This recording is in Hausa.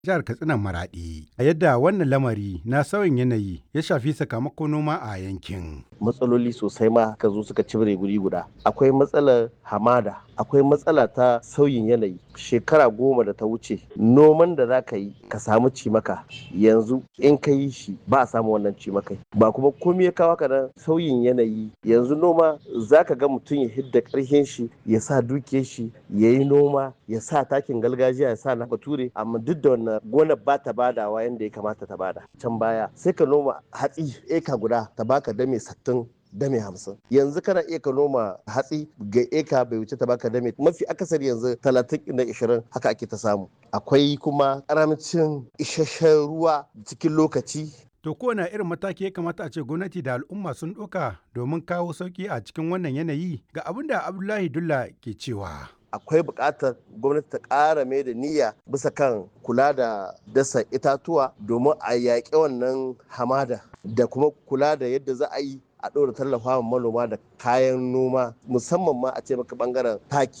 jihar Katsina Maraɗi a yadda wannan lamari na sauyin yanayi ya shafi sakamakon noma a yankin. matsaloli sosai ma ka zo suka cibire guri guda akwai matsalar hamada akwai matsala ta sauyin yanayi shekara goma da ta wuce noman da za ka yi ka samu cimaka yanzu in ka yi shi ba a samu wannan cimakai ba kuma komai ya kawo nan sauyin yanayi yanzu noma za ka ga mutum ya hidda karhin shi ya sa dukiyar shi ya yi noma ya sa takin gargajiya ya sa na bature amma duk da wannan gonar ba ta badawa yadda ya kamata ta bada can baya sai ka noma hatsi eka guda ta baka dame sattin dame hamsin yanzu kana iya ka noma hatsi ga eka bai wuce ta baka dame mafi akasari yanzu talatin da ishirin haka ake ta samu akwai kuma karamcin isasshen ruwa cikin lokaci To kowane irin mataki ya kamata a ce gwamnati da al'umma sun ɗauka domin kawo sauƙi a cikin wannan yanayi ga abin da Abdullahi Dulla ke cewa. akwai buƙatar gwamnati ta ƙara mai da niyya bisa kan kula da dasa itatuwa domin a yaƙi wannan hamada da kuma kula da yadda za a yi a ɗora tallafa manoma da kayan noma musamman ma a ce maka ɓangaren taki